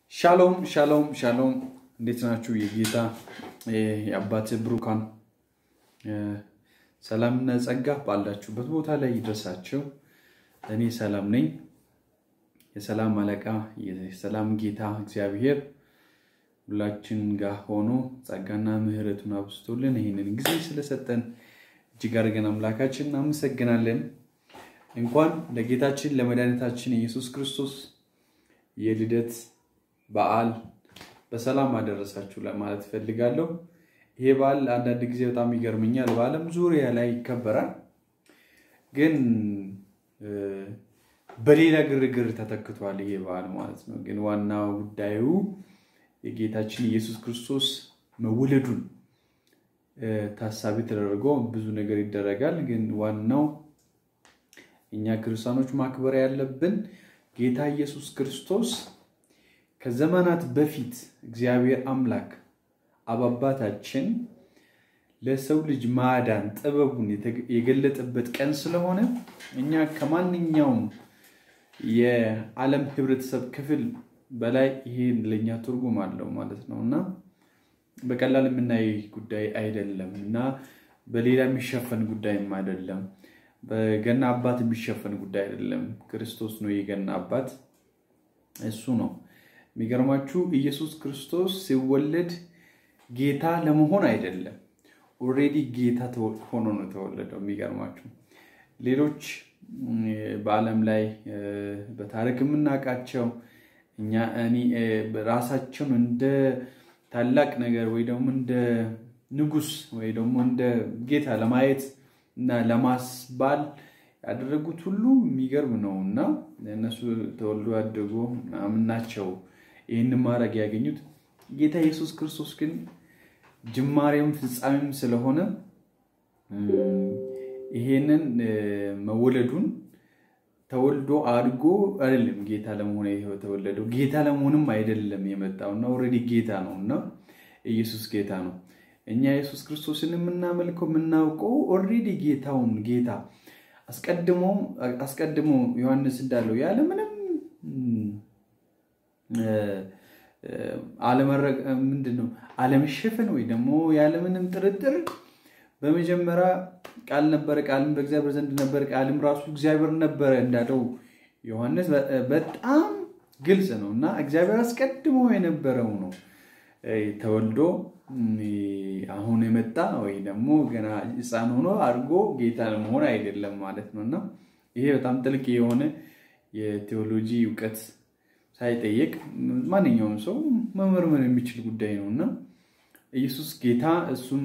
ሻሎም ሻሎም ሻሎም፣ እንዴት ናችሁ? የጌታ የአባት ብሩካን ሰላምና ጸጋ ባላችሁበት ቦታ ላይ ይድረሳችሁ። እኔ ሰላም ነኝ። የሰላም አለቃ የሰላም ጌታ እግዚአብሔር ሁላችን ጋር ሆኖ ጸጋና ምሕረቱን አብዝቶልን ይህንን ጊዜ ስለሰጠን እጅግ አድርገን አምላካችን እናመሰግናለን። እንኳን ለጌታችን ለመድኃኒታችን የኢየሱስ ክርስቶስ የልደት በዓል በሰላም አደረሳችሁ ለማለት እፈልጋለሁ። ይሄ በዓል አንዳንድ ጊዜ በጣም ይገርመኛል። በዓለም ዙሪያ ላይ ይከበራል፣ ግን በሌላ ግርግር ተተክቷል ይሄ በዓል ማለት ነው። ግን ዋናው ጉዳዩ የጌታችን ኢየሱስ ክርስቶስ መወለዱን ታሳቢ ተደርጎ ብዙ ነገር ይደረጋል። ግን ዋናው እኛ ክርስቲያኖች ማክበር ያለብን ጌታ ኢየሱስ ክርስቶስ ከዘመናት በፊት እግዚአብሔር አምላክ አብ አባታችን ለሰው ልጅ ማዳን ጥበቡን የገለጠበት ቀን ስለሆነ እኛ ከማንኛውም የዓለም ሕብረተሰብ ክፍል በላይ ይሄ ለእኛ ትርጉም አለው ማለት ነው እና በቀላል የምናይ ጉዳይ አይደለም እና በሌላ የሚሸፈን ጉዳይም አይደለም። በገና አባት የሚሸፈን ጉዳይ አይደለም። ክርስቶስ ነው የገና አባት፣ እሱ ነው። የሚገርማችሁ ኢየሱስ ክርስቶስ ሲወለድ ጌታ ለመሆን አይደለም፣ ኦልሬዲ ጌታ ሆኖ ነው የተወለደው። የሚገርማችሁ ሌሎች በዓለም ላይ በታሪክ የምናውቃቸው እኛ ራሳቸውን እንደ ታላቅ ነገር ወይ ደግሞ እንደ ንጉሥ ወይ ደግሞ እንደ ጌታ ለማየት እና ለማስባል ያደረጉት ሁሉ የሚገርም ነው እና እነሱ ተወልዶ ያደጉ ምናምን ናቸው ይህን ማድረግ ያገኙት። ጌታ ኢየሱስ ክርስቶስ ግን ጅማሬም ፍጻሜም ስለሆነ ይሄንን መወለዱን ተወልዶ አድጎ አይደለም ጌታ ለመሆን የተወለደው ጌታ ለመሆንም አይደለም የመጣው እና ኦልሬዲ ጌታ ነው እና ኢየሱስ ጌታ ነው። እኛ ኢየሱስ ክርስቶስን የምናመልከው የምናውቀው ኦልሬዲ ጌታውን ጌታ አስቀድሞ አስቀድሞ ዮሐንስ እንዳለው ያለ ምንም ምንድን ነው አለመሸፈን ወይ ደግሞ ያለምንም ጥርጥር በመጀመሪያ ቃል ነበረ፣ ቃልም በእግዚአብሔር ዘንድ ነበር፣ ቃልም ራሱ እግዚአብሔር ነበረ እንዳለው ዮሐንስ በጣም ግልጽ ነው እና እግዚአብሔር አስቀድሞ የነበረው ነው ተወልዶ አሁን የመጣ ወይ ደግሞ ገና ሕፃን ሆኖ አድርጎ ጌታ ለመሆን አይደለም ማለት ነው እና ይሄ በጣም ጥልቅ የሆነ የቴዎሎጂ እውቀት ሳይጠየቅ ማንኛውም ሰው መመርመር የሚችል ጉዳይ ነው እና ኢየሱስ ጌታ እሱም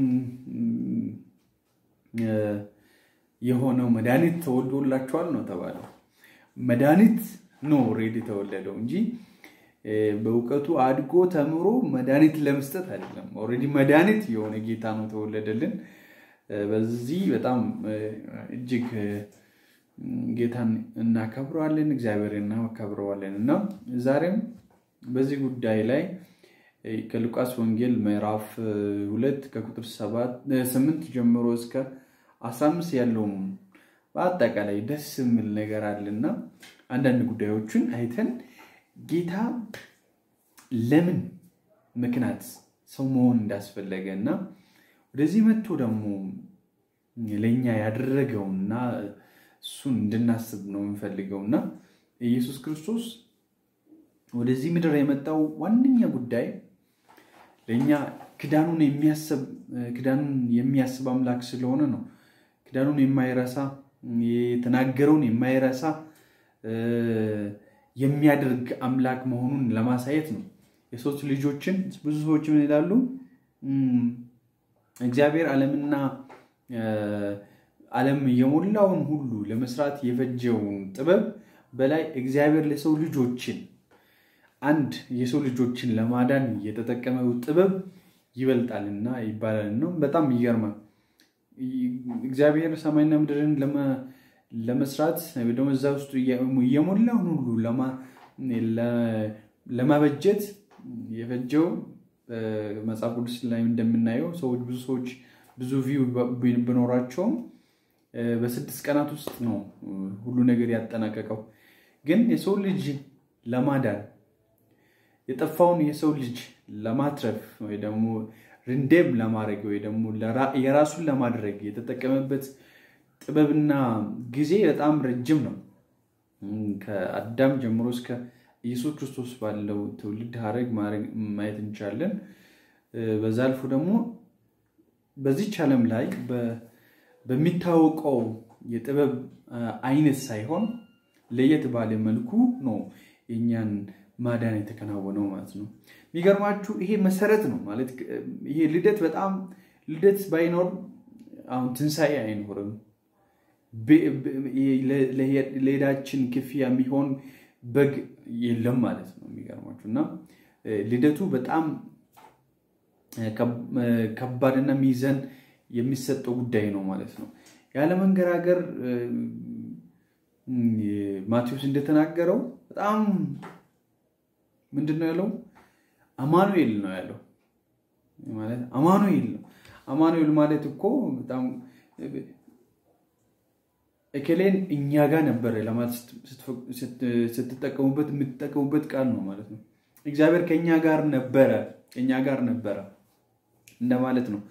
የሆነው መድኃኒት ተወልዶላቸዋል ነው ተባለው። መድኃኒት ነው ኦልሬዲ የተወለደው እንጂ በእውቀቱ አድጎ ተምሮ መድኃኒት ለመስጠት አይደለም። ኦልሬዲ መድኃኒት የሆነ ጌታ ነው ተወለደልን። በዚህ በጣም እጅግ ጌታን እናከብረዋለን፣ እግዚአብሔር እናከብረዋለን እና ዛሬም በዚህ ጉዳይ ላይ ከሉቃስ ወንጌል ምዕራፍ ሁለት ከቁጥር ስምንት ጀምሮ እስከ አስራ አምስት ያለውም በአጠቃላይ ደስ የሚል ነገር አለና አንዳንድ ጉዳዮችን አይተን ጌታ ለምን ምክንያት ሰው መሆን እንዳስፈለገ እና ወደዚህ መጥቶ ደግሞ ለእኛ ያደረገውና እሱን እንድናስብ ነው የምንፈልገውና ኢየሱስ ክርስቶስ ወደዚህ ምድር የመጣው ዋነኛ ጉዳይ ለእኛ ክዳኑን የሚያስብ አምላክ ስለሆነ ነው። ክዳኑን የማይረሳ የተናገረውን የማይረሳ የሚያደርግ አምላክ መሆኑን ለማሳየት ነው። የሶስት ልጆችን ብዙ ሰዎች ምን ይላሉ? እግዚአብሔር ዓለምና ዓለም የሞላውን ሁሉ ለመስራት የፈጀውን ጥበብ በላይ እግዚአብሔር ለሰው ልጆችን አንድ የሰው ልጆችን ለማዳን የተጠቀመው ጥበብ ይበልጣልና ይባላል ነው። በጣም ይገርማል። እግዚአብሔር ሰማይና ምድርን ለመስራት ደግሞ እዛ ውስጥ የሞላውን ሁሉ ለማበጀት የፈጀው መጽሐፍ ቅዱስ ላይ እንደምናየው ሰዎች ብዙ ሰዎች ብዙ ቪው ቢኖራቸውም በስድስት ቀናት ውስጥ ነው ሁሉ ነገር ያጠናቀቀው። ግን የሰው ልጅ ለማዳን የጠፋውን የሰው ልጅ ለማትረፍ ወይ ደግሞ ርንዴም ለማድረግ ወይ ደግሞ የራሱን ለማድረግ የተጠቀመበት ጥበብና ጊዜ በጣም ረጅም ነው። ከአዳም ጀምሮ እስከ ኢየሱስ ክርስቶስ ባለው ትውልድ ሀረግ ማየት እንችላለን። በዛ አልፎ ደግሞ በዚች ዓለም ላይ በሚታወቀው የጥበብ አይነት ሳይሆን ለየት ባለ መልኩ ነው የእኛን ማዳን የተከናወነው ማለት ነው። የሚገርማችሁ ይሄ መሰረት ነው ማለት ይሄ ልደት በጣም ልደት ባይኖር አሁን ትንሣኤ አይኖርም። ለሄዳችን ክፍያ የሚሆን በግ የለም ማለት ነው። የሚገርማችሁ እና ልደቱ በጣም ከባድና ሚዘን የሚሰጠው ጉዳይ ነው ማለት ነው። ያለመንገራገር ማቴዎስ እንደተናገረው በጣም ምንድን ነው ያለው? አማኑኤል ነው ያለው። ማለት አማኑኤል ነው። አማኑኤል ማለት እኮ በጣም እከሌን እኛ ጋር ነበረ ለማለት ስትጠቀሙበት የምትጠቀሙበት ቃል ነው ማለት ነው። እግዚአብሔር ከእኛ ጋር ነበረ፣ ከእኛ ጋር ነበረ እንደማለት ነው።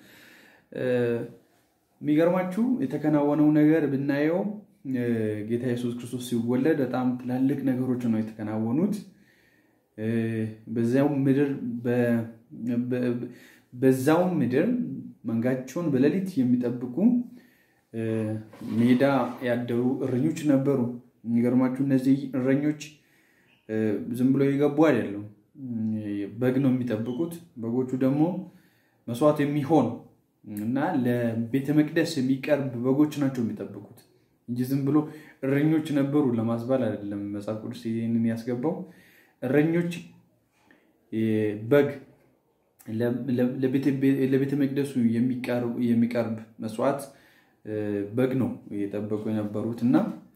የሚገርማችሁ የተከናወነው ነገር ብናየው ጌታ ኢየሱስ ክርስቶስ ሲወለድ በጣም ትላልቅ ነገሮች ነው የተከናወኑት። በዚያው ምድር በዛውም ምድር መንጋቸውን በሌሊት የሚጠብቁ ሜዳ ያደሩ እረኞች ነበሩ። የሚገርማችሁ እነዚህ እረኞች ዝም ብሎ የገቡ አይደለም፣ በግ ነው የሚጠብቁት። በጎቹ ደግሞ መስዋዕት የሚሆን እና ለቤተ መቅደስ የሚቀርብ በጎች ናቸው የሚጠብቁት እንጂ ዝም ብሎ እረኞች ነበሩ ለማስባል አይደለም። መጽሐፍ ቅዱስ ይህንን ያስገባው እረኞች በግ ለቤተ መቅደሱ የሚቀርብ መስዋዕት በግ ነው እየጠበቁ የነበሩት እና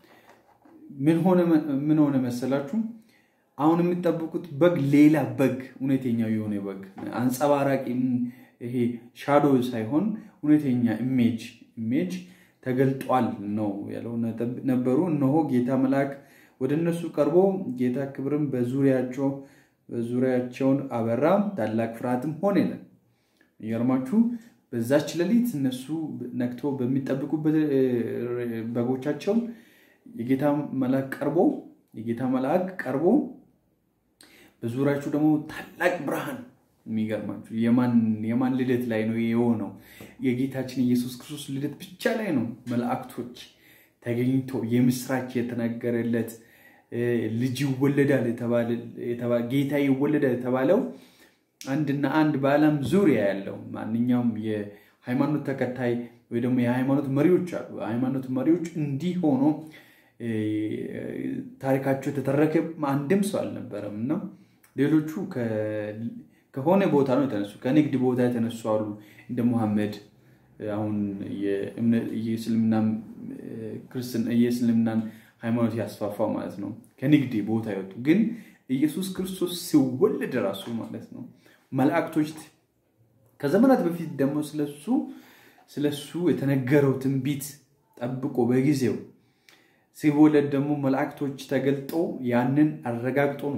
ምን ሆነ መሰላችሁ? አሁን የሚጠብቁት በግ ሌላ በግ እውነተኛው የሆነ በግ አንጸባራቂ ይሄ ሻዶ ሳይሆን እውነተኛ ኢሜጅ ኢሜጅ ተገልጧል ነው ያለው ነበሩ። እነሆ ጌታ መልአክ ወደ እነሱ ቀርቦ ጌታ ክብርም በዙሪያቸው በዙሪያቸውን አበራ፣ ታላቅ ፍርሃትም ሆነ ይላል። የሚገርማችሁ በዛች ሌሊት እነሱ ነክቶ በሚጠብቁበት በጎቻቸው የጌታ መልአክ ቀርቦ የጌታ መልአክ ቀርቦ በዙሪያቸው ደግሞ ታላቅ ብርሃን የሚገርማችሁ የማን ልደት ላይ ነው የሆነው? የጌታችን ኢየሱስ ክርስቶስ ልደት ብቻ ላይ ነው መላእክቶች ተገኝቶ የምስራች የተነገረለት ልጅ ይወለዳል ጌታ ይወለዳል የተባለው አንድና አንድ በዓለም ዙሪያ ያለው ማንኛውም የሃይማኖት ተከታይ ወይ ደግሞ የሃይማኖት መሪዎች አሉ። ሃይማኖት መሪዎች እንዲህ ሆኖ ታሪካቸው የተተረከ አንድም ሰው አልነበረም እና ሌሎቹ ከሆነ ቦታ ነው የተነሱ፣ ከንግድ ቦታ የተነሱ አሉ እንደ ሙሐመድ አሁን የእስልምናን ሃይማኖት ያስፋፋው ማለት ነው። ከንግድ ቦታ ይወጡ ግን ኢየሱስ ክርስቶስ ሲወለድ ራሱ ማለት ነው መላእክቶች ከዘመናት በፊት ደግሞ ስለሱ ስለሱ የተነገረው ትንቢት ጠብቆ በጊዜው ሲወለድ ደግሞ መላእክቶች ተገልጦ ያንን አረጋግጦ ነው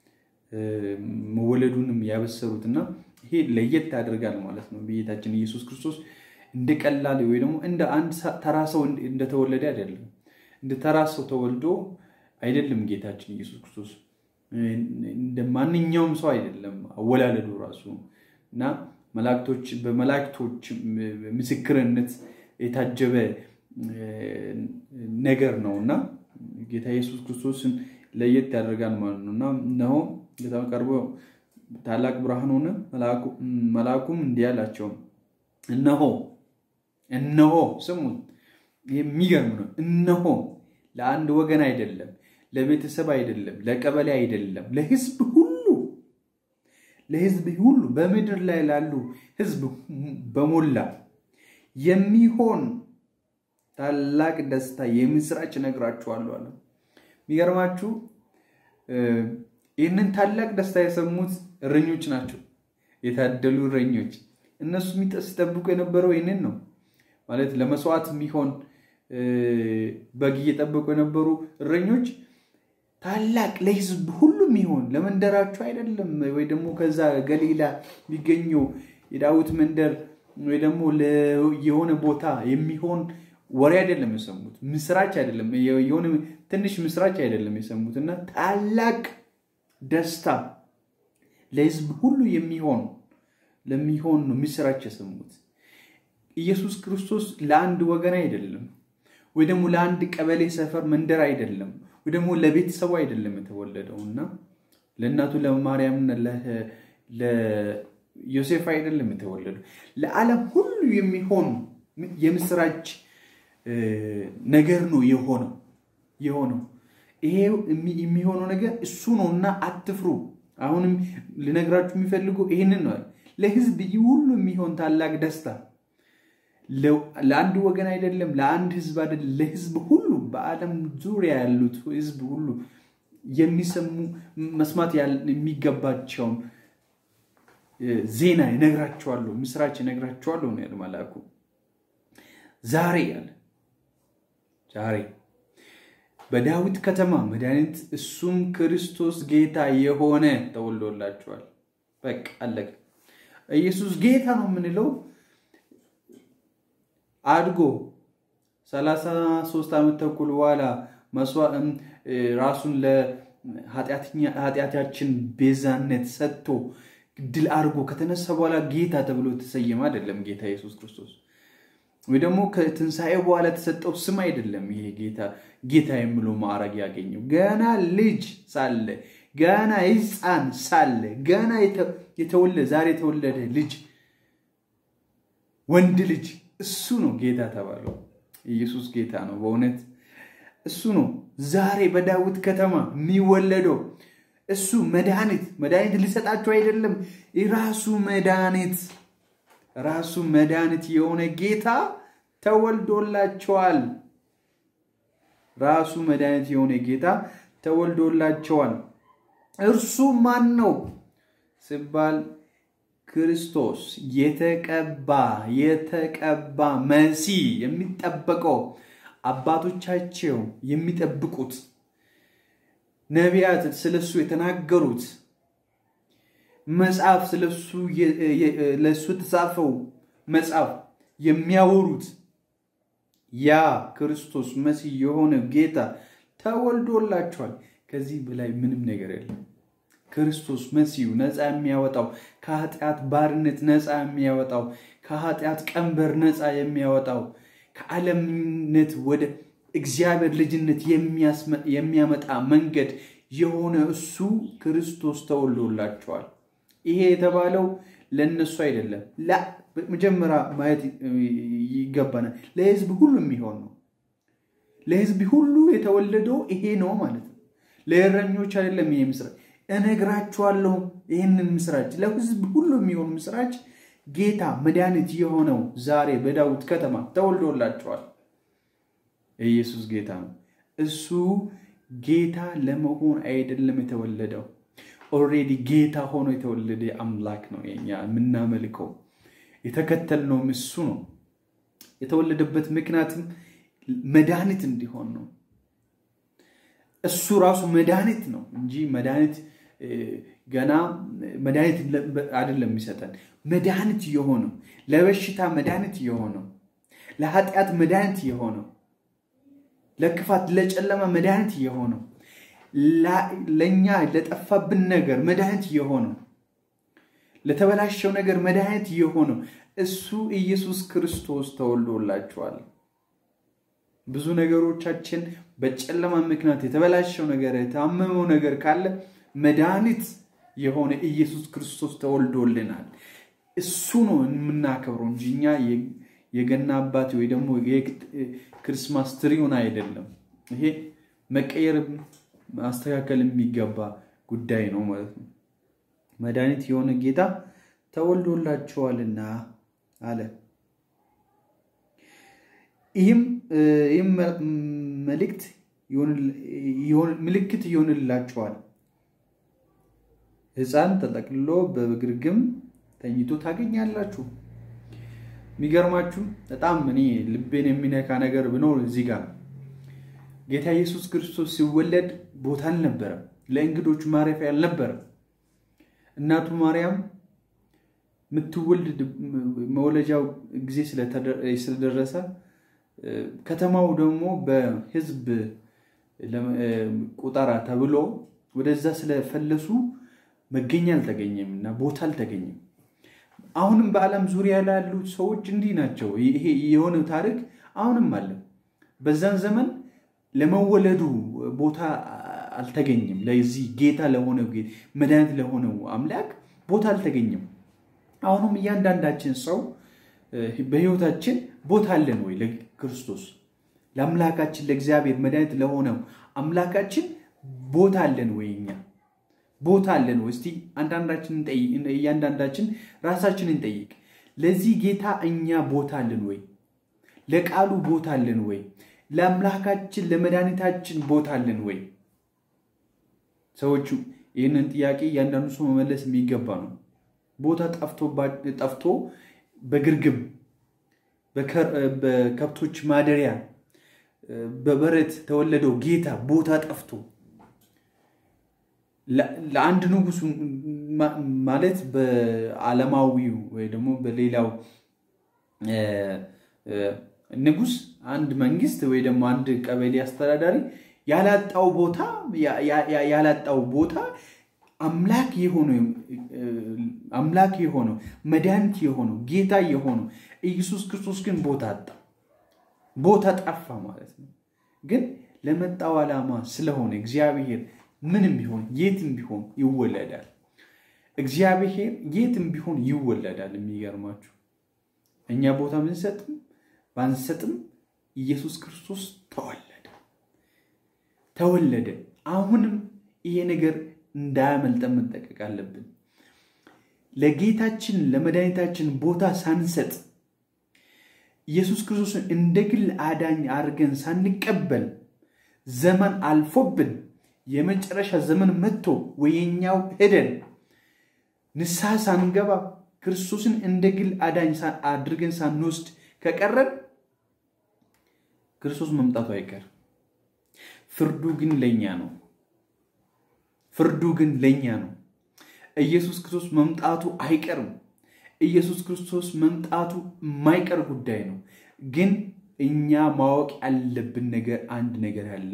መወለዱንም ያበሰሩት እና ይሄ ለየት ያደርጋል ማለት ነው። ጌታችን ኢየሱስ ክርስቶስ እንደ ቀላል ወይ ደግሞ እንደ አንድ ተራ ሰው እንደተወለደ አይደለም። እንደ ተራ ሰው ተወልዶ አይደለም ጌታችን ኢየሱስ ክርስቶስ እንደ ማንኛውም ሰው አይደለም አወላለዱ ራሱ እና መላእክቶች በመላእክቶች ምስክርነት የታጀበ ነገር ነው እና ጌታ ኢየሱስ ክርስቶስን ለየት ያደርጋል ማለት ነው እና እነሆ ጌታ ቀርቦ ታላቅ ብርሃን ሆነ። መልአኩም እንዲህ አላቸው፣ እነሆ እነሆ ስሙን፣ የሚገርም ነው። እነሆ ለአንድ ወገን አይደለም፣ ለቤተሰብ አይደለም፣ ለቀበሌ አይደለም፣ ለሕዝብ ሁሉ ለሕዝብ ሁሉ በምድር ላይ ላሉ ሕዝብ በሞላ የሚሆን ታላቅ ደስታ የምስራች እነግራችኋለሁ አለ። የሚገርማችሁ ይህንን ታላቅ ደስታ የሰሙት እረኞች ናቸው፣ የታደሉ እረኞች። እነሱ ሲጠብቁ የነበረው ይህንን ነው ማለት ለመስዋዕት የሚሆን በግ እየጠበቁ የነበሩ እረኞች ታላቅ ለሕዝብ ሁሉም ይሆን ለመንደራችሁ አይደለም፣ ወይ ደግሞ ከዛ ገሊላ የሚገኘው የዳዊት መንደር ወይ ደግሞ የሆነ ቦታ የሚሆን ወሬ አይደለም የሰሙት፣ ምስራች አይደለም፣ የሆነ ትንሽ ምስራች አይደለም የሰሙት እና ታላቅ ደስታ ለሕዝብ ሁሉ የሚሆን ለሚሆን ነው ምስራች የሰሙት። ኢየሱስ ክርስቶስ ለአንድ ወገን አይደለም፣ ወይ ደግሞ ለአንድ ቀበሌ፣ ሰፈር፣ መንደር አይደለም፣ ወይ ደግሞ ለቤተሰቡ አይደለም የተወለደው እና ለእናቱ ለማርያምና ለዮሴፍ አይደለም የተወለደው ለዓለም ሁሉ የሚሆን የምስራች ነገር ነው የሆነው የሆነው ይሄ የሚሆነው ነገር እሱ ነው እና አትፍሩ። አሁንም ልነግራችሁ የሚፈልጉ ይህንን ነው። ለህዝብ ሁሉ የሚሆን ታላቅ ደስታ ለአንድ ወገን አይደለም፣ ለአንድ ህዝብ አይደለም፣ ለህዝብ ሁሉ በዓለም ዙሪያ ያሉት ህዝብ ሁሉ የሚሰሙ መስማት የሚገባቸውን ዜና ይነግራቸዋለሁ፣ ምስራች ይነግራቸዋለሁ ነው ያለ መልአኩ። ዛሬ ያለ ዛሬ በዳዊት ከተማ መድኃኒት እሱም ክርስቶስ ጌታ የሆነ ተወልዶላቸዋል። በቃ አለቀ። ኢየሱስ ጌታ ነው የምንለው አድጎ ሰላሳ ሦስት ዓመት ተኩል በኋላ ራሱን ለኃጢአታችን ቤዛነት ሰጥቶ ድል አድርጎ ከተነሳ በኋላ ጌታ ተብሎ የተሰየመ አይደለም። ጌታ ኢየሱስ ክርስቶስ ወይ ደግሞ ከትንሣኤ በኋላ የተሰጠው ስም አይደለም። ይሄ ጌታ ጌታ የሚለው ማዕረግ ያገኘው ገና ልጅ ሳለ ገና ሕፃን ሳለ ገና የተወለደ ዛሬ የተወለደ ልጅ ወንድ ልጅ እሱ ነው ጌታ ተባለው። ኢየሱስ ጌታ ነው በእውነት እሱ ነው ዛሬ በዳዊት ከተማ የሚወለደው እሱ መድኃኒት መድኃኒት ሊሰጣቸው አይደለም ራሱ መድኃኒት ራሱ መድኃኒት የሆነ ጌታ ተወልዶላቸዋል። ራሱ መድኃኒት የሆነ ጌታ ተወልዶላቸዋል። እርሱ ማን ነው ሲባል ክርስቶስ የተቀባ የተቀባ መሲህ የሚጠበቀው አባቶቻቸው የሚጠብቁት ነቢያት ስለሱ የተናገሩት መጽሐፍ ስለሱ ለሱ የተጻፈው መጽሐፍ የሚያወሩት ያ ክርስቶስ መሲህ የሆነ ጌታ ተወልዶላቸዋል። ከዚህ በላይ ምንም ነገር የለም። ክርስቶስ መሲሁ ነፃ የሚያወጣው ከኃጢአት ባርነት ነፃ የሚያወጣው ከኃጢአት ቀንበር ነፃ የሚያወጣው ከዓለምነት ወደ እግዚአብሔር ልጅነት የሚያመጣ መንገድ የሆነ እሱ ክርስቶስ ተወልዶላቸዋል። ይሄ የተባለው ለእነሱ አይደለም። መጀመሪያ ማየት ይገባናል። ለሕዝብ ሁሉ የሚሆን ነው። ለሕዝብ ሁሉ የተወለደው ይሄ ነው ማለት ነው። ለእረኞች አይደለም። ይሄ ምስራች እነግራችኋለሁ። ይህንን ምስራች ለሕዝብ ሁሉ የሚሆን ምስራች ጌታ መድኃኒት የሆነው ዛሬ በዳዊት ከተማ ተወልዶላቸዋል። ኢየሱስ ጌታ ነው። እሱ ጌታ ለመሆን አይደለም የተወለደው። ኦልሬዲ ጌታ ሆኖ የተወለደ አምላክ ነው። የኛ የምናመልከው የተከተልነውም እሱ ነው። የተወለደበት ምክንያትም መድኃኒት እንዲሆን ነው። እሱ ራሱ መድኃኒት ነው እንጂ መድኃኒት ገና መድኃኒት አይደለም የሚሰጠን መድኃኒት የሆነው ለበሽታ መድኃኒት የሆነው ለኃጢአት መድኃኒት የሆነው ለክፋት ለጨለማ መድኃኒት የሆነው ለእኛ ለጠፋብን ነገር መድኃኒት የሆነው ለተበላሸው ነገር መድኃኒት የሆነው እሱ ኢየሱስ ክርስቶስ ተወልዶላችኋል። ብዙ ነገሮቻችን በጨለማ ምክንያት የተበላሸው ነገር የታመመው ነገር ካለ መድኃኒት የሆነ ኢየሱስ ክርስቶስ ተወልዶልናል። እሱ ነው የምናከብረው እንጂ እኛ የገና አባት ወይ ደግሞ ክርስማስ ትሪውን አይደለም። ይሄ መቀየር ማስተካከል የሚገባ ጉዳይ ነው ማለት ነው። መድኃኒት የሆነ ጌታ ተወልዶላቸዋልና አለ። ይህም መልእክት ምልክት ይሆንላቸዋል። ሕፃን ተጠቅልሎ በግርግም ተኝቶ ታገኛላችሁ። የሚገርማችሁ በጣም እኔ ልቤን የሚነካ ነገር ብኖር እዚህ ጋር ጌታ ኢየሱስ ክርስቶስ ሲወለድ ቦታ አልነበረም። ለእንግዶች ማረፊያ አልነበረም። እናቱ ማርያም የምትወልድ መውለጃው ጊዜ ስለደረሰ ከተማው ደግሞ በሕዝብ ቁጠራ ተብሎ ወደዛ ስለፈለሱ መገኛ አልተገኘም እና ቦታ አልተገኘም። አሁንም በዓለም ዙሪያ ላሉ ሰዎች እንዲህ ናቸው። ይሄ የሆነው ታሪክ አሁንም አለ። በዛን ዘመን ለመወለዱ ቦታ አልተገኘም። ለዚህ ጌታ ለሆነው መድኃኒት ለሆነው አምላክ ቦታ አልተገኘም። አሁንም እያንዳንዳችን ሰው በሕይወታችን ቦታ አለን ወይ? ለክርስቶስ ለአምላካችን ለእግዚአብሔር መድኃኒት ለሆነው አምላካችን ቦታ አለን ወይ? እኛ ቦታ አለን ወይ? እስቲ እያንዳንዳችን ራሳችንን እንጠይቅ። ለዚህ ጌታ እኛ ቦታ አለን ወይ? ለቃሉ ቦታ አለን ወይ? ለአምላካችን ለመድኃኒታችን ቦታ አለን ወይ? ሰዎቹ ይህንን ጥያቄ እያንዳንዱ ሰው መመለስ የሚገባ ነው። ቦታ ጠፍቶ በግርግም በከብቶች ማደሪያ በበረት ተወለደው ጌታ ቦታ ጠፍቶ ለአንድ ንጉሥ ማለት በዓለማዊው ወይ ደግሞ በሌላው ንጉሥ አንድ መንግስት ወይ ደግሞ አንድ ቀበሌ አስተዳዳሪ ያላጣው ቦታ ያላጣው ቦታ አምላክ የሆነው አምላክ የሆነው መድኃኒት የሆነው ጌታ የሆነው ኢየሱስ ክርስቶስ ግን ቦታ አጣ፣ ቦታ ጠፋ ማለት ነው። ግን ለመጣው ዓላማ ስለሆነ እግዚአብሔር ምንም ቢሆን የትም ቢሆን ይወለዳል። እግዚአብሔር የትም ቢሆን ይወለዳል። የሚገርማችሁ እኛ ቦታ ብንሰጥም ባንሰጥም ኢየሱስ ክርስቶስ ተወለደ ተወለደ። አሁንም ይሄ ነገር እንዳያመልጠን መጠቀቅ አለብን። ለጌታችን ለመድኃኒታችን ቦታ ሳንሰጥ ኢየሱስ ክርስቶስን እንደ ግል አዳኝ አድርገን ሳንቀበል ዘመን አልፎብን የመጨረሻ ዘመን መጥቶ ወየኛው ሄደን ንስሐ ሳንገባ ክርስቶስን እንደ ግል አዳኝ አድርገን ሳንወስድ ከቀረን ክርስቶስ መምጣቱ አይቀርም። ፍርዱ ግን ለእኛ ነው። ፍርዱ ግን ለእኛ ነው። ኢየሱስ ክርስቶስ መምጣቱ አይቀርም። ኢየሱስ ክርስቶስ መምጣቱ የማይቀር ጉዳይ ነው። ግን እኛ ማወቅ ያለብን ነገር አንድ ነገር አለ።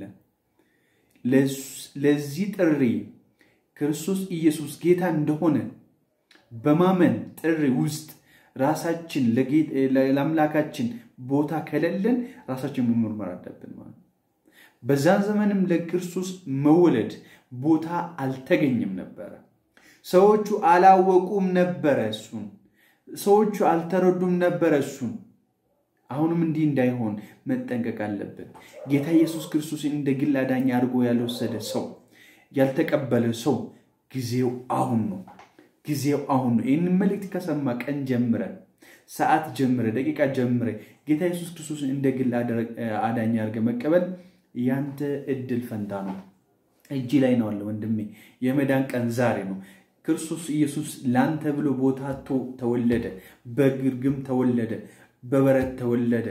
ለዚህ ጥሪ ክርስቶስ ኢየሱስ ጌታ እንደሆነ በማመን ጥሪ ውስጥ ራሳችን ለአምላካችን ቦታ ከሌለን ራሳችን መመርመር አለብን ማለት ነው። በዛን ዘመንም ለክርስቶስ መወለድ ቦታ አልተገኘም ነበረ። ሰዎቹ አላወቁም ነበረ እሱን። ሰዎቹ አልተረዱም ነበረ እሱን። አሁንም እንዲህ እንዳይሆን መጠንቀቅ አለብን። ጌታ ኢየሱስ ክርስቶስን እንደ ግል አዳኝ አድርጎ ያልወሰደ ሰው ያልተቀበለ ሰው ጊዜው አሁን ነው። ጊዜው አሁን ነው። ይህንን መልእክት ከሰማ ቀን ጀምረ፣ ሰዓት ጀምረ፣ ደቂቃ ጀምረ ጌታ ኢየሱስ ክርስቶስን እንደ ግል አዳኝ አድርገ መቀበል ያንተ እድል ፈንታ ነው። እጅ ላይ ነው አለ ወንድሜ። የመዳን ቀን ዛሬ ነው። ክርስቶስ ኢየሱስ ላንተ ብሎ ቦታ አጥቶ ተወለደ። በግርግም ተወለደ፣ በበረት ተወለደ።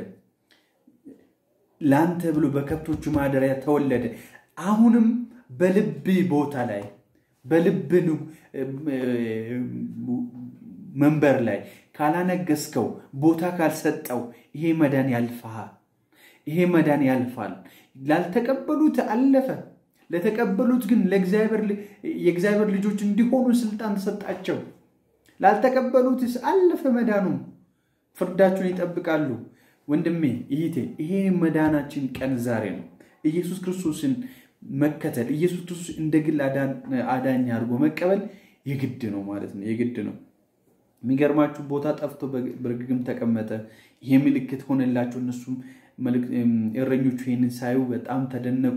ላንተ ብሎ በከብቶቹ ማደሪያ ተወለደ። አሁንም በልብ ቦታ ላይ በልብ መንበር ላይ ካላነገስከው ቦታ ካልሰጠው ይሄ መዳን ያልፋል። ይሄ መዳን ያልፋል። ላልተቀበሉት አለፈ። ለተቀበሉት ግን የእግዚአብሔር ልጆች እንዲሆኑ ስልጣን ተሰጣቸው። ላልተቀበሉትስ አለፈ መዳኑ። ፍርዳቸውን ይጠብቃሉ። ወንድሜ ይህቴ፣ ይሄ መዳናችን ቀን ዛሬ ነው። ኢየሱስ ክርስቶስን መከተል ኢየሱስ ክርስቶስ እንደ ግል አዳኝ አድርጎ መቀበል የግድ ነው ማለት ነው። የግድ ነው። የሚገርማችሁ ቦታ ጠፍቶ በግርግም ተቀመጠ። ይሄ ምልክት ሆነላቸው። እነሱም እረኞቹ ይህንን ሳዩ በጣም ተደነቁ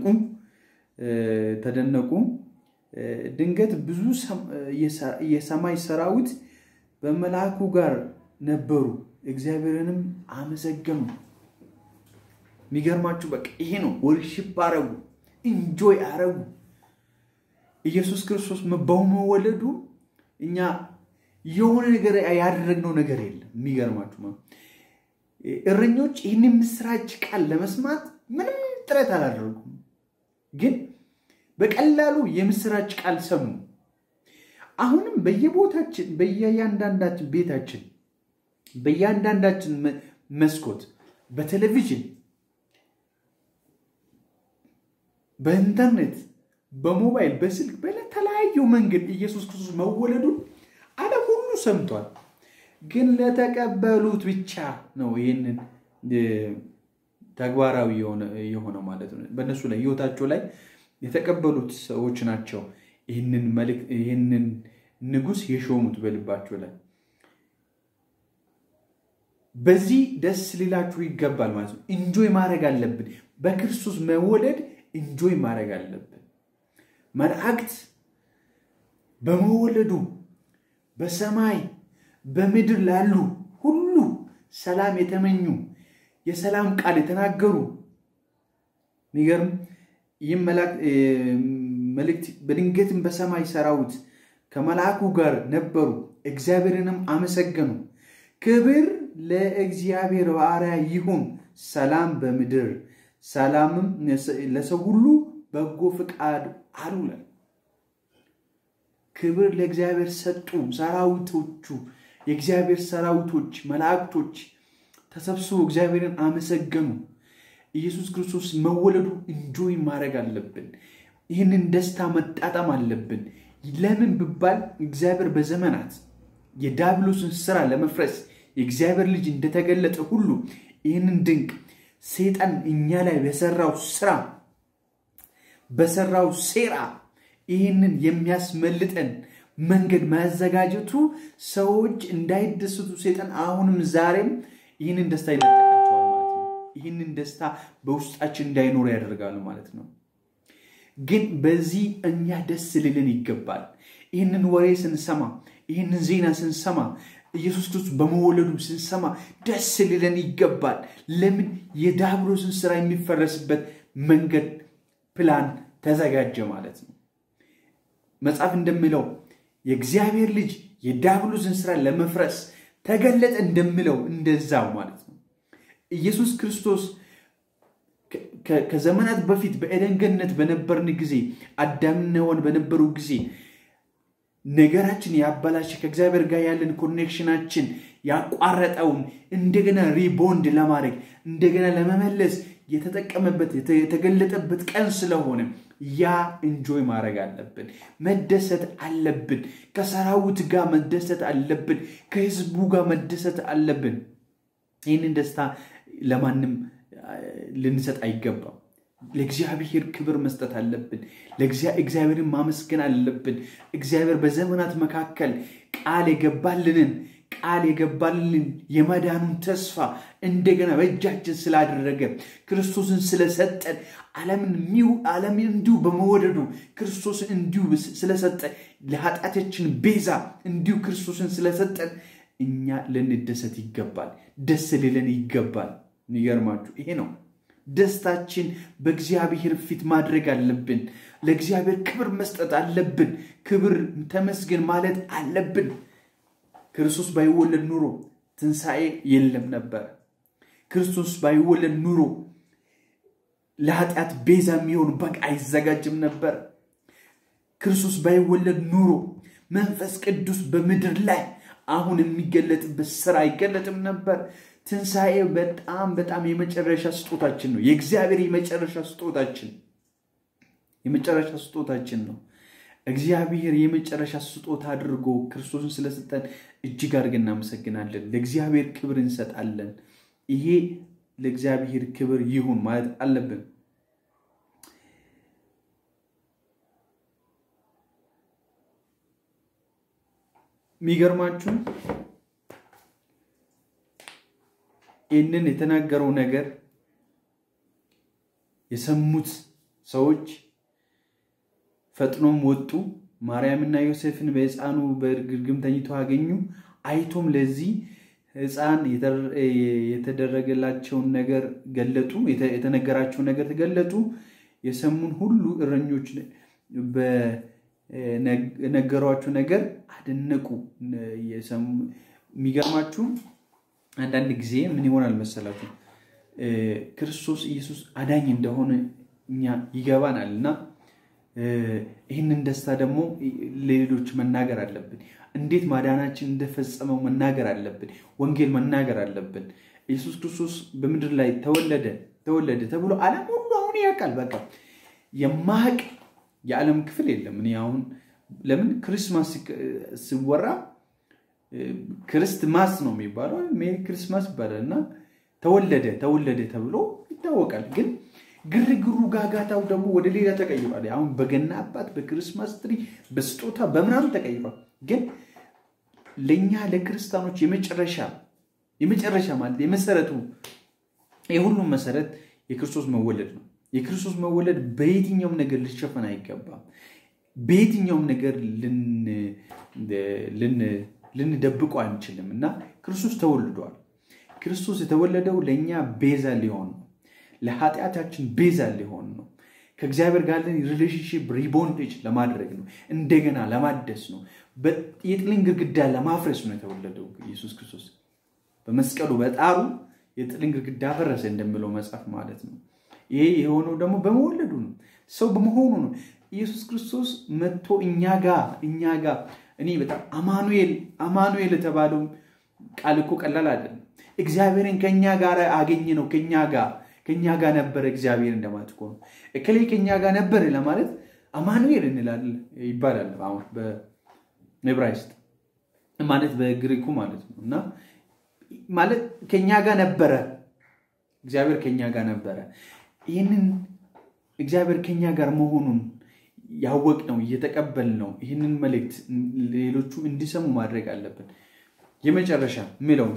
ተደነቁ። ድንገት ብዙ የሰማይ ሰራዊት በመልአኩ ጋር ነበሩ፣ እግዚአብሔርንም አመሰገኑ። የሚገርማችሁ በቃ ይሄ ነው። ወርሺፕ አረጉ፣ ኢንጆይ አረጉ። ኢየሱስ ክርስቶስ በመወለዱ እኛ የሆነ ነገር ያደረግነው ነገር የለም። የሚገርማችሁ እረኞች ይህን ምስራች ቃል ለመስማት ምንም ጥረት አላደረጉም። ግን በቀላሉ የምስራች ቃል ሰሙ። አሁንም በየቦታችን በየእያንዳንዳችን ቤታችን በእያንዳንዳችን መስኮት በቴሌቪዥን በኢንተርኔት በሞባይል በስልክ በተለያዩ መንገድ ኢየሱስ ክርስቶስ መወለዱን ዓለም ሁሉ ሰምቷል። ግን ለተቀበሉት ብቻ ነው ይህንን ተግባራዊ የሆነ ማለት ነው። በእነሱ ላይ ህይወታቸው ላይ የተቀበሉት ሰዎች ናቸው ይህንን ንጉሥ የሾሙት በልባቸው ላይ። በዚህ ደስ ሊላችሁ ይገባል ማለት ነው። እንጆይ ማድረግ አለብን። በክርስቶስ መወለድ እንጆይ ማድረግ አለብን። መላእክት በመወለዱ በሰማይ በምድር ላሉ ሁሉ ሰላም የተመኙ የሰላም ቃል የተናገሩ ሚገርም ይህም መልእክት በድንገትም በሰማይ ሰራዊት ከመልአኩ ጋር ነበሩ፣ እግዚአብሔርንም አመሰገኑ። ክብር ለእግዚአብሔር ባሪያ ይሁን፣ ሰላም በምድር ሰላምም ለሰው ሁሉ በጎ ፍቃድ አሉለ። ክብር ለእግዚአብሔር ሰጡ። ሰራዊቶቹ የእግዚአብሔር ሰራዊቶች መላእክቶች ተሰብስበው እግዚአብሔርን አመሰገኑ። ኢየሱስ ክርስቶስ መወለዱ እንጆይ ማድረግ አለብን። ይህንን ደስታ መጣጣም አለብን። ለምን ብባል እግዚአብሔር በዘመናት የዳብሎስን ስራ ለመፍረስ የእግዚአብሔር ልጅ እንደተገለጠ ሁሉ ይህንን ድንቅ ሰይጣን እኛ ላይ በሰራው ስራ በሰራው ሴራ ይህንን የሚያስመልጠን መንገድ ማዘጋጀቱ ሰዎች እንዳይደሰቱ ሰይጣን አሁንም ዛሬም ይህንን ደስታ ይነጠቃቸዋል ማለት ነው። ይህንን ደስታ በውስጣችን እንዳይኖር ያደርጋሉ ማለት ነው። ግን በዚህ እኛ ደስ ሊልን ይገባል። ይህንን ወሬ ስንሰማ፣ ይህንን ዜና ስንሰማ፣ ኢየሱስ ክርስቶስ በመወለዱ ስንሰማ ደስ ሊለን ይገባል። ለምን? የዲያብሎስን ስራ የሚፈረስበት መንገድ ፕላን ተዘጋጀ ማለት ነው። መጽሐፍ እንደሚለው የእግዚአብሔር ልጅ የዲያብሎስን ስራ ለመፍረስ ተገለጠ እንደሚለው እንደዛው ማለት ነው። ኢየሱስ ክርስቶስ ከዘመናት በፊት በኤደን ገነት በነበርን ጊዜ አዳምና ሔዋን በነበሩ ጊዜ ነገራችን ያበላሸ ከእግዚአብሔር ጋር ያለን ኮኔክሽናችን ያቋረጠውን እንደገና ሪቦንድ ለማድረግ እንደገና ለመመለስ የተጠቀመበት የተገለጠበት ቀን ስለሆነ ያ እንጆይ ማድረግ አለብን፣ መደሰት አለብን። ከሰራዊት ጋር መደሰት አለብን። ከህዝቡ ጋር መደሰት አለብን። ይህንን ደስታ ለማንም ልንሰጥ አይገባም። ለእግዚአብሔር ክብር መስጠት አለብን። እግዚአብሔርን ማመስገን አለብን። እግዚአብሔር በዘመናት መካከል ቃል የገባልንን ቃል የገባልን የመዳኑን ተስፋ እንደገና በእጃችን ስላደረገ ክርስቶስን ስለሰጠን ዓለምን እንዲሁ በመወደዱ ክርስቶስን እንዲሁ ስለሰጠን ለኃጢአታችን ቤዛ እንዲሁ ክርስቶስን ስለሰጠን እኛ ልንደሰት ይገባል። ደስ ሊለን ይገባል። የሚገርማችሁ ይሄ ነው። ደስታችን በእግዚአብሔር ፊት ማድረግ አለብን። ለእግዚአብሔር ክብር መስጠት አለብን። ክብር ተመስገን ማለት አለብን። ክርስቶስ ባይወለድ ኑሮ ትንሣኤ የለም ነበር። ክርስቶስ ባይወለድ ኑሮ ለኃጢአት ቤዛ የሚሆን በግ አይዘጋጅም ነበር። ክርስቶስ ባይወለድ ኑሮ መንፈስ ቅዱስ በምድር ላይ አሁን የሚገለጥበት ስራ አይገለጥም ነበር። ትንሣኤ በጣም በጣም የመጨረሻ ስጦታችን ነው። የእግዚአብሔር የመጨረሻ ስጦታችን የመጨረሻ ስጦታችን ነው። እግዚአብሔር የመጨረሻ ስጦታ አድርጎ ክርስቶስን ስለሰጠን እጅግ አድርገን እናመሰግናለን። ለእግዚአብሔር ክብር እንሰጣለን። ይሄ ለእግዚአብሔር ክብር ይሁን ማለት አለብን። የሚገርማችሁ ይህንን የተናገረው ነገር የሰሙት ሰዎች ፈጥኖም ወጡ፣ ማርያምና ዮሴፍን በሕፃኑ በግርግም ተኝቶ አገኙ። አይቶም ለዚህ ሕፃን የተደረገላቸውን ነገር ገለጡ፣ የተነገራቸውን ነገር ገለጡ። የሰሙን ሁሉ እረኞች በነገሯቸው ነገር አደነቁ። የሚገርማችሁ አንዳንድ ጊዜ ምን ይሆናል መሰላችሁ? ክርስቶስ ኢየሱስ አዳኝ እንደሆነ እኛ ይገባናል እና ይህንን ደስታ ደግሞ ለሌሎች መናገር አለብን። እንዴት ማዳናችን እንደፈጸመው መናገር አለብን። ወንጌል መናገር አለብን። ኢየሱስ ክርስቶስ በምድር ላይ ተወለደ ተወለደ ተብሎ ዓለም ሁሉ አሁን ያውቃል። በቃ የማያውቅ የዓለም ክፍል የለም። እኔ አሁን ለምን ክርስማስ ሲወራ ክርስትማስ ነው የሚባለው፣ ሜሪ ክርስማስ ይባላል እና ተወለደ ተወለደ ተብሎ ይታወቃል። ግን ግርግሩ ጋጋታው ደግሞ ወደ ሌላ ተቀይሯል። አሁን በገና አባት፣ በክርስማስ ትሪ፣ በስጦታ በምናምን ተቀይሯል። ግን ለእኛ ለክርስቲያኖች የመጨረሻ የመጨረሻ ማለት የመሰረቱ የሁሉም መሰረት የክርስቶስ መወለድ ነው። የክርስቶስ መወለድ በየትኛውም ነገር ሊሸፈን አይገባም። በየትኛውም ነገር ልንደብቆ አንችልም እና ክርስቶስ ተወልዷል። ክርስቶስ የተወለደው ለእኛ ቤዛ ሊሆን ነው። ለኃጢአታችን ቤዛ ሊሆን ነው። ከእግዚአብሔር ጋር ያለን ሪሌሽንሽፕ ሪቦንዴጅ ለማድረግ ነው። እንደገና ለማደስ ነው። የጥልን ግድግዳ ለማፍረስ ነው የተወለደው ኢየሱስ ክርስቶስ በመስቀሉ በጣሩ የጥልን ግድግዳ ፈረሰ እንደሚለው መጽሐፍ ማለት ነው። ይሄ የሆነው ደግሞ በመወለዱ ነው። ሰው በመሆኑ ነው። ኢየሱስ ክርስቶስ መጥቶ እኛ ጋር እኛ ጋር እኔ በጣም አማኑኤል አማኑኤል የተባለው ቃል እኮ ቀላል አይደለም። እግዚአብሔርን ከኛ ጋር አገኘ ነው። ከኛ ጋር ከኛ ጋር ነበረ እግዚአብሔር እንደማለት እኮ ነው። እከሌ ከኛ ጋር ነበረ ለማለት አማኑኤል እንላለን ይባላል። አሁን በዕብራይስጥ ማለት በግሪኩ ማለት ነው እና ማለት ከኛ ጋር ነበረ እግዚአብሔር ከኛ ጋር ነበረ። ይህንን እግዚአብሔር ከኛ ጋር መሆኑን ያወቅ ነው እየተቀበል ነው። ይህንን መልእክት ሌሎቹ እንዲሰሙ ማድረግ አለብን። የመጨረሻ ምለው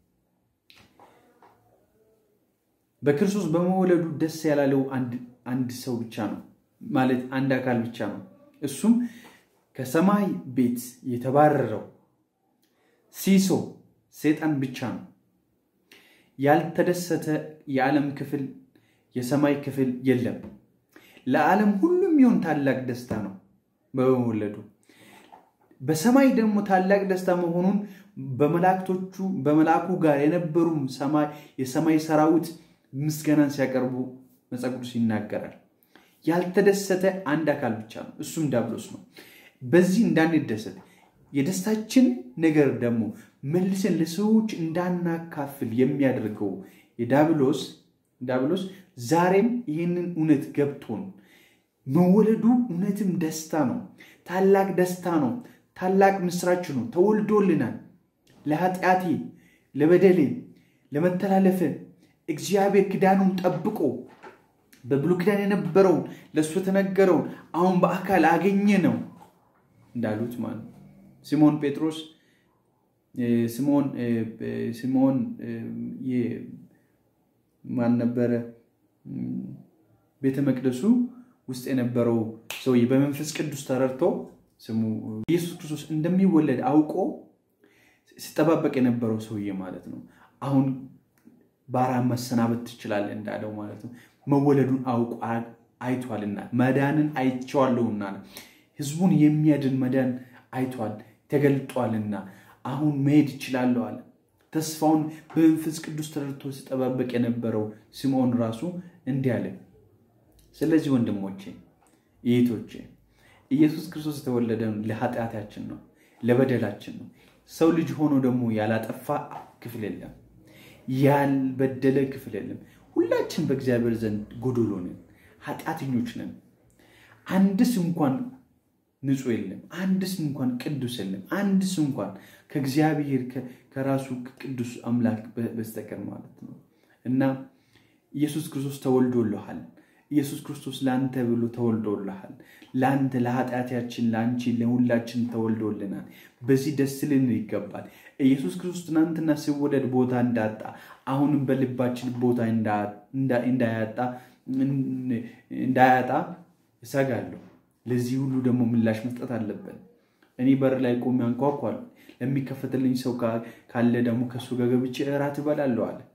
በክርስቶስ በመወለዱ ደስ ያላለው አንድ ሰው ብቻ ነው ማለት አንድ አካል ብቻ ነው። እሱም ከሰማይ ቤት የተባረረው ሲሶ ሰይጣን ብቻ ነው። ያልተደሰተ የዓለም ክፍል የሰማይ ክፍል የለም። ለዓለም ሁሉ የሚሆን ታላቅ ደስታ ነው በመወለዱ። በሰማይ ደግሞ ታላቅ ደስታ መሆኑን በመላእክቶቹ በመልአኩ ጋር የነበሩ የሰማይ ሰራዊት ምስጋናን ሲያቀርቡ መጽሐፍ ቅዱስ ይናገራል። ያልተደሰተ አንድ አካል ብቻ ነው፣ እሱም ዲያብሎስ ነው። በዚህ እንዳንደሰት የደስታችን ነገር ደግሞ መልሰን ለሰዎች እንዳናካፍል የሚያደርገው የዳብሎስ ዳብሎስ ዛሬም ይህንን እውነት ገብቶን መወለዱ እውነትም ደስታ ነው። ታላቅ ደስታ ነው። ታላቅ ምስራች ነው። ተወልዶልናል። ለኃጢአቴ፣ ለበደሌ፣ ለመተላለፈ እግዚአብሔር ኪዳኑን ጠብቆ በብሉይ ኪዳን የነበረውን ለእሱ የተነገረውን አሁን በአካል አገኘ ነው እንዳሉት ማለት ሲሞን ጴጥሮስ ሲሞን ሲሞን ማን ነበረ? ቤተ መቅደሱ ውስጥ የነበረው ሰውዬ በመንፈስ ቅዱስ ተረድቶ ስሙ ኢየሱስ ክርስቶስ እንደሚወለድ አውቆ ሲጠባበቅ የነበረው ሰውዬ ማለት ነው። አሁን ባሪያ መሰናበት ትችላለህ እንዳለው ማለት ነው። መወለዱን አውቆ አይቷልና መዳንን አይቼዋለሁና ህዝቡን የሚያድን መዳን አይቷል ተገልጧልና አሁን መሄድ ይችላለሁ አለ። ተስፋውን በመንፈስ ቅዱስ ተረድቶ ሲጠባበቅ የነበረው ስምዖን ራሱ እንዲህ አለ። ስለዚህ ወንድሞቼ እህቶቼ ኢየሱስ ክርስቶስ የተወለደ ለኃጢአታችን ነው፣ ለበደላችን ነው። ሰው ልጅ ሆኖ ደግሞ ያላጠፋ ክፍል የለም፣ ያልበደለ ክፍል የለም። ሁላችን በእግዚአብሔር ዘንድ ጎዶሎ ነን፣ ኃጢአተኞች ነን። አንድስ እንኳን ንጹሕ የለም፣ አንድስ እንኳን ቅዱስ የለም፣ አንድስ እንኳን ከእግዚአብሔር ከራሱ ቅዱስ አምላክ በስተቀር ማለት ነው እና ኢየሱስ ክርስቶስ ተወልዶልሃል። ኢየሱስ ክርስቶስ ለአንተ ብሎ ተወልዶልሃል። ለአንተ ለኃጢአታችን፣ ለአንቺ፣ ለሁላችን ተወልዶልናል። በዚህ ደስ ልን ይገባል። ኢየሱስ ክርስቶስ ትናንትና ሲወለድ ቦታ እንዳጣ አሁንም በልባችን ቦታ እንዳያጣ እሰጋለሁ። ለዚህ ሁሉ ደግሞ ምላሽ መስጠት አለብን። እኔ በር ላይ ቆሜ አንኳኳለሁ። ለሚከፈትልኝ ሰው ካለ ደግሞ ከእሱ ጋር ገብቼ እራት እበላለሁ አለ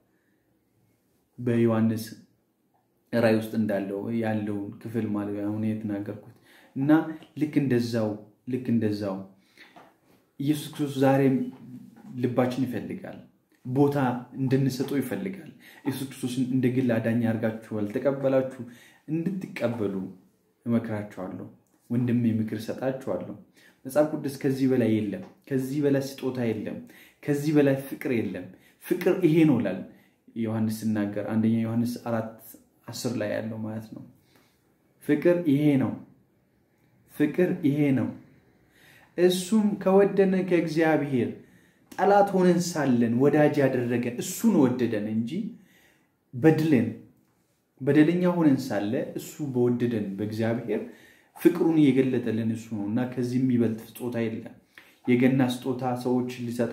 በዮሐንስ ራእይ ውስጥ እንዳለው ያለውን ክፍል ማለት አሁን የተናገርኩት እና ልክ እንደዛው ልክ እንደዛው ኢየሱስ ክርስቶስ ዛሬም ልባችን ይፈልጋል፣ ቦታ እንድንሰጠው ይፈልጋል። ኢየሱስ ክርስቶስን እንደ ግል አዳኝ አድርጋችሁ አልተቀበላችሁ እንድትቀበሉ እመክራችኋለሁ። ወንድሜ ምክር እሰጣችኋለሁ። መጽሐፍ ቅዱስ ከዚህ በላይ የለም፣ ከዚህ በላይ ስጦታ የለም፣ ከዚህ በላይ ፍቅር የለም። ፍቅር ይሄ ነው ላል ዮሐንስ ሲናገር አንደኛ ዮሐንስ አራት አስር ላይ ያለው ማለት ነው። ፍቅር ይሄ ነው፣ ፍቅር ይሄ ነው። እሱም ከወደነ ከእግዚአብሔር ጠላት ሆነን ሳለን ወዳጅ ያደረገን እሱን ወደደን እንጂ በድለን በደለኛ ሆነን ሳለ እሱ በወደደን በእግዚአብሔር ፍቅሩን እየገለጠልን እሱ ነው እና ከዚህ የሚበልጥ ስጦታ የለም። የገና ስጦታ ሰዎች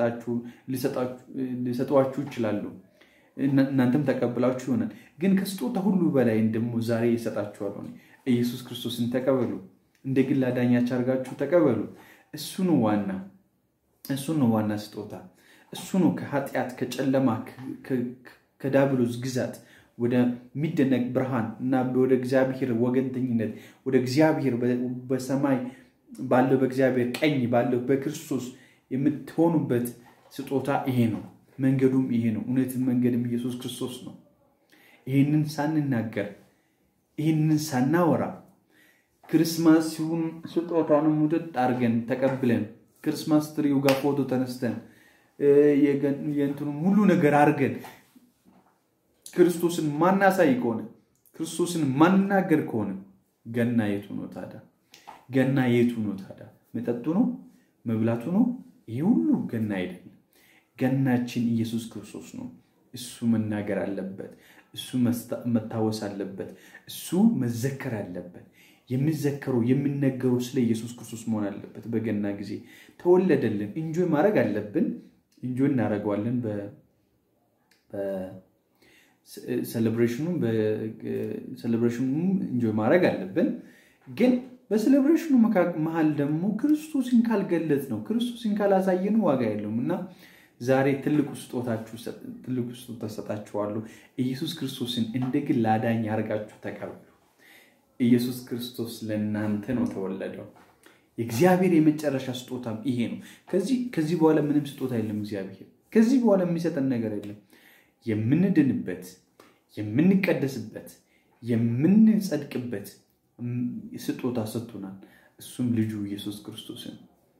ሊሰጧችሁ ይችላሉ። እናንተም ተቀብላችሁ ይሆናል። ግን ከስጦታ ሁሉ በላይ ደግሞ ዛሬ ይሰጣችኋለሁ። ኢየሱስ ክርስቶስን ተቀበሉ። እንደ ግል አዳኛችሁ አድርጋችሁ ተቀበሉ። እሱ ነው ዋና እሱ ነው ዋና ስጦታ። እሱ ነው ከኃጢአት ከጨለማ ከዳብሎስ ግዛት ወደሚደነቅ ብርሃን እና ወደ እግዚአብሔር ወገንተኝነት ወደ እግዚአብሔር በሰማይ ባለው በእግዚአብሔር ቀኝ ባለው በክርስቶስ የምትሆኑበት ስጦታ ይሄ ነው። መንገዱም ይሄ ነው። እውነትን መንገድም ኢየሱስ ክርስቶስ ነው። ይህንን ሳንናገር ይህንን ሳናወራ ክርስማስ ሲሆን ስጦታንም ውጥጥ አድርገን ተቀብለን ክርስማስ ትሪው ጋር ፎቶ ተነስተን የእንትኑን ሁሉ ነገር አድርገን ክርስቶስን ማናሳይ ከሆነ ክርስቶስን ማናገር ከሆነ ገና የቱ ነው ታዲያ? ገና የቱ ነው ታዲያ? መጠጡ ነው? መብላቱ ነው? ይህ ሁሉ ገና አይደለም። ገናችን ኢየሱስ ክርስቶስ ነው። እሱ መናገር አለበት። እሱ መታወስ አለበት። እሱ መዘከር አለበት። የሚዘከረው የሚነገረው ስለ ኢየሱስ ክርስቶስ መሆን አለበት። በገና ጊዜ ተወለደልን። እንጆይ ማድረግ አለብን። እንጆይ እናደርገዋለን ሴሌብሬሽኑ ሴሌብሬሽኑ እንጆይ ማድረግ አለብን። ግን በሴሌብሬሽኑ መሀል ደግሞ ክርስቶስን ካልገለጽ ነው ክርስቶስን ካላሳየን ዋጋ የለውም እና ዛሬ ትልቁ ስጦታችሁ ትልቁ ስጦታ ሰጣችኋለሁ። ኢየሱስ ክርስቶስን እንደ ግል አዳኝ አድርጋችሁ ተቀበሉ። ኢየሱስ ክርስቶስ ለእናንተ ነው ተወለደው። የእግዚአብሔር የመጨረሻ ስጦታም ይሄ ነው። ከዚህ በኋላ ምንም ስጦታ የለም። እግዚአብሔር ከዚህ በኋላ የሚሰጠን ነገር የለም። የምንድንበት፣ የምንቀደስበት፣ የምንጸድቅበት ስጦታ ሰጥቶናል። እሱም ልጁ ኢየሱስ ክርስቶስን።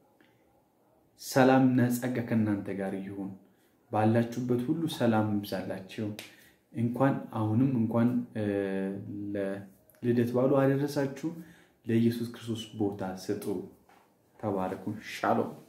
ሰላምና ጸጋ ከእናንተ ጋር ይሁን። ባላችሁበት ሁሉ ሰላም ይብዛላችሁ። እንኳን አሁንም እንኳን ለልደት በዓሉ አደረሳችሁ። ለኢየሱስ ክርስቶስ ቦታ ስጡ። ተባረኩ። ሻሎም